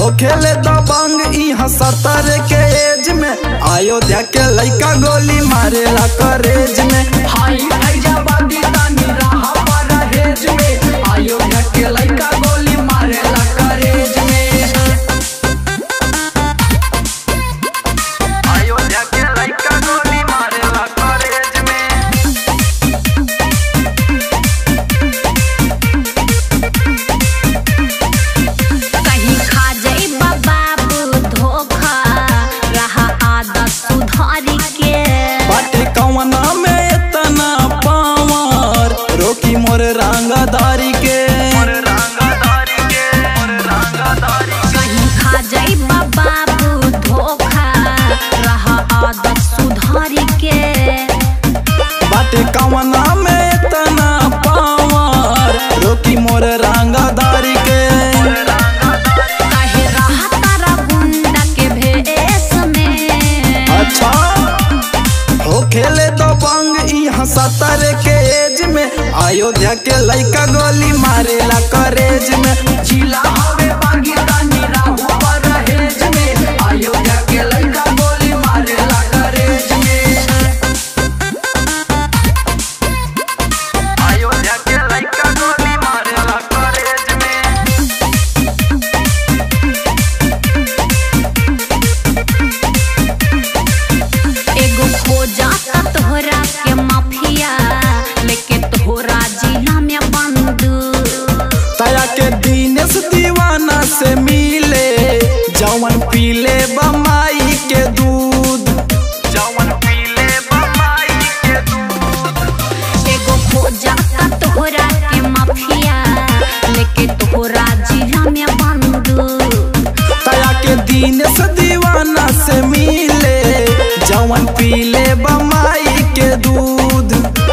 हो खेले दबंग इहाँ सतर के एज में अयोध्या के लइका गोली मारेला करेज में हाई फैजाबादी तानी रहा परहेज में अयोध्या के लइका गोली मारेला करेज में अयोध्या के लइका गोली मारेला करेज में कहीं खा जाइबा बाबू धोखा रहा आदत सुधारी के बाटे कवना में इतना पावर रोकी मोर रंगदारी के कहीं खा जाइबा बाबू धोखा रहा आदत सुधारी के बाटे कवना में इतना पावर रोकी मोर रंगदारी के काहे रहा तारा गुंडा के भेष में अच्छा हो खेले तो बंग यहाँ सतर के एज में अयोध्या के लइका गोली मारेला करेज में जिला हवे बागी तानी राहु परहेज में अयोध्या के लइका गोली मारेला करेज में अयोध्या के लइका गोली मारेला करेज में एगो खोजा ता तोहरा के माफिया लेके तोहरा जिला में बंदूक तया के दिनेश दीवाना से मिले जवन पीले बमाई के दूध जवन पीले बमाई के दूध एगो खोजा ता तोहरा के माफिया लेके तोहरा जिला में बंदूक तया के दिनेश दीवाना से मिले जवन पीले बमाई के दूध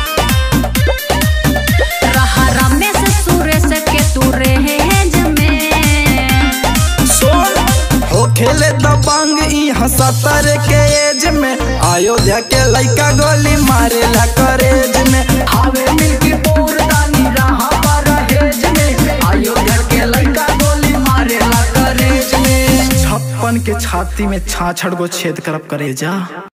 रहा रमेश सुरेश के तू रहेज में सोन हो खेले दबंग यहाँ सतर के एज में अयोध्या के लइका गोली मारेला करेज में हवे मिल्की पूर तानी रहा परहेज में अयोध्या के लइका गोली मारेला करेज में छप्पन के छाती में छाछड़ को छेद करब करे जा